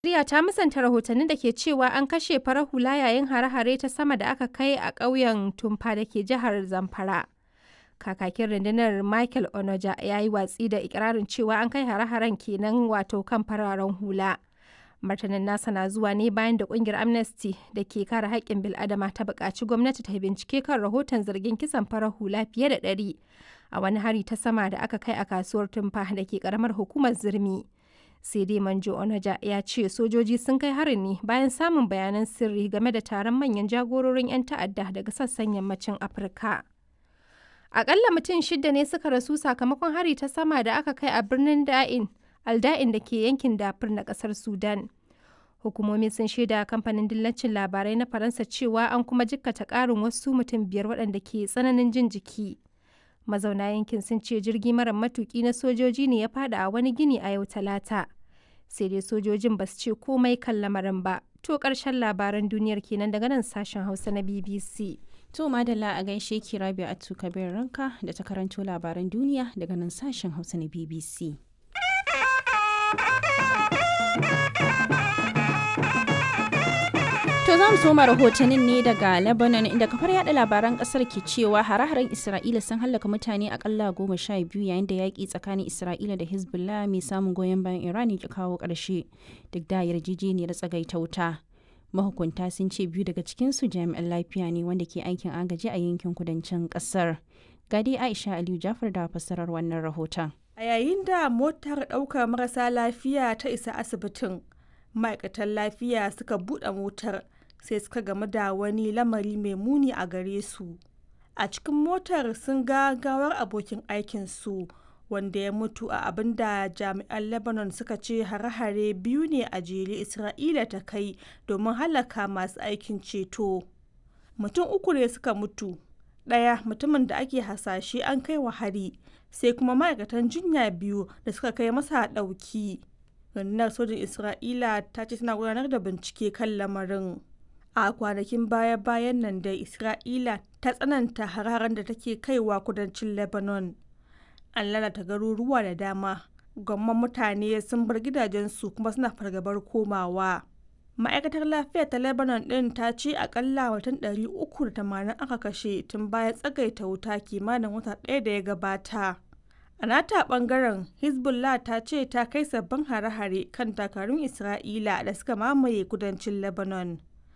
Najeriya ta musanta rahotannin da ke cewa an kashe farar hula yayin hare-hare ta sama da aka kai a ƙauyen Tumfa da ke jihar Zamfara. Kakakin rundunar Michael Onoja ya yi watsi da ikirarin cewa an kai hare-haren kenan wato kan fararen hula. Martanin nasa na zuwa ne bayan da kungiyar Amnesty da ke kare haƙƙin bil'adama ta buƙaci gwamnati ta bincike kan rahoton zargin kisan farar hula fiye da ɗari a wani hari ta sama da aka kai a kasuwar Tumfa da ke ƙaramar hukumar Zirmi. sai dai manjo onaja ya ce sojoji sun kai harin ne bayan samun bayanan sirri game da taron manyan jagororin 'yan ta'adda daga sassan yammacin afirka akalla mutum shida ne suka rasu sakamakon hari ta sama da aka kai a birnin da'in alda'in da ke yankin dafur na kasar sudan hukumomi sun shaida kamfanin dillacin labarai na faransa cewa an kuma jikkata karin wasu mutum biyar waɗanda ke tsananin jin jiki mazauna yankin sun ce jirgi mara matuki na sojoji ne ya fada a wani gini a yau talata sai dai sojojin ba su ce komai kan lamarin ba to karshen labaran duniyar kenan daga nan sashen hausa na bbc to madalla a gaishe ki rabi a kabir ranka da ta karanto labaran duniya daga nan sashen hausa na bbc To za mu soma rahotannin ne daga Lebanon inda kafar yada labaran kasar ke cewa hare-haren Isra'ila sun hallaka mutane akalla goma sha biyu yayin da yaƙi tsakanin Isra'ila da Hezbollah mai samun goyon bayan Iran ya kawo ƙarshe duk da yarjejeniyar tsagaita wuta. Mahukunta sun ce biyu daga cikinsu jami'an lafiya ne wanda ke aikin agaji a yankin kudancin ƙasar. Gadi Aisha Aliyu Jafar da fassarar wannan rahoton. A yayin da motar ɗaukar marasa lafiya ta isa asibitin, ma'aikatan lafiya suka buɗe motar sai suka gamu da wani lamari mai muni a gare su a cikin motar sun ga gawar abokin aikinsu wanda ya mutu a abin da jami'an lebanon suka ce hare-hare biyu ne a jere isra'ila ta kai domin halaka masu aikin ceto mutum uku ne suka mutu ɗaya mutumin da ake hasashe an kai wa hari sai kuma ma'aikatan jinya biyu da suka kai masa ɗauki rundunar sojin isra'ila ta ce tana gudanar da bincike kan lamarin a kwanakin baya-bayan nan da isra'ila ta tsananta hararen da take kaiwa kudancin lebanon an lalata garuruwa da dama gwamman mutane sun bar gidajensu kuma suna fargabar komawa ma'aikatar lafiya ta lebanon din ta ce akalla watan 380 aka kashe tun bayan tsagaita wuta kimanin wata ɗaya da ya gabata a nata bangaren hezbollah ta ce ta kai sabbin hare-hare kan takarun isra'ila da suka mamaye kudancin lebanon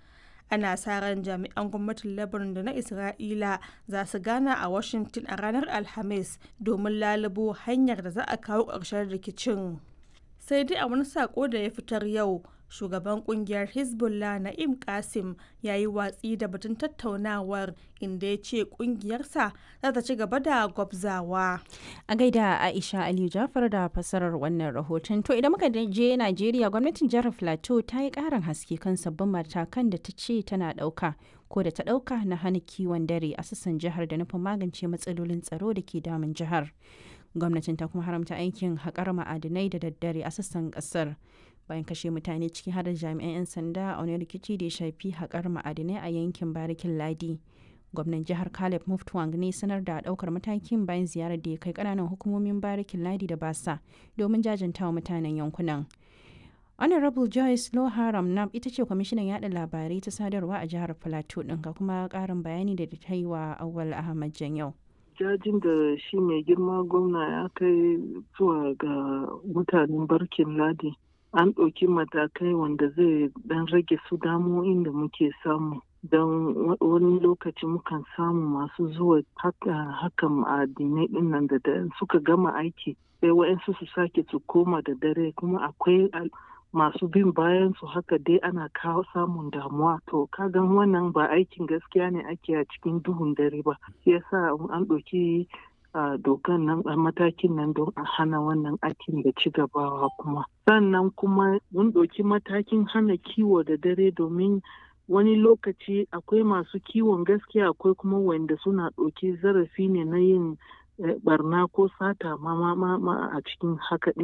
ana sa ran jami'an gwamnatin lebanon da na isra'ila za su gana a washington a ranar alhamis domin lalubo hanyar da za a kawo ƙarshen rikicin sai dai a wani sako da ya fitar yau shugaban kungiyar hezbollah na'im kasim ya yi watsi da batun tattaunawar inda ya ce kungiyarsa za ta ci gaba da gwabzawa a gaida aisha aliyu jafar da fasarar wannan rahoton to idan muka je najeriya gwamnatin jihar plateau ta yi karin haske kan sabbin matakan da ta ce tana dauka ko da ta dauka na hana kiwon dare a sassan jihar da nufin magance matsalolin tsaro da ke damun jihar gwamnatin ta kuma haramta aikin haƙar ma'adinai da daddare a sassan ƙasar bayan kashe mutane ciki har da jami'an 'yan sanda a wani rikici da ya shafi haƙar ma'adinai a yankin barikin ladi gwamnan jihar caleb muftwang ne sanar da ɗaukar matakin bayan ziyarar da ya kai ƙananan hukumomin barikin ladi da basa domin jajantawa mutanen yankunan honorable joyce loharam nam ita ce kwamishinan yada labarai ta sadarwa a jihar plateau ɗin ga kuma ƙarin bayani da ta yi wa awal ahmad janyau jajin da shi mai girma gwamna ya kai zuwa ga mutanen barkin ladi an ɗauki matakai wanda zai ɗan rage su damo'in da muke samu don wani lokaci mukan samu masu zuwa haka ma'adinai ɗin nan da suka gama aiki sai wa'yansu su sake su koma da dare kuma akwai masu bin bayan su haka dai ana kawo samun damuwa to kagan wannan ba aikin gaskiya ne ake a cikin duhun dare ba yasa an ɗauki dokan nan a matakin nan don a hana wannan aikin da ci gabawa kuma sannan kuma mun ɗauki matakin hana kiwo da dare domin wani lokaci akwai masu kiwon gaskiya akwai kuma wanda suna ɗauki zarafi ne na yin barna ko sata ma a cikin haka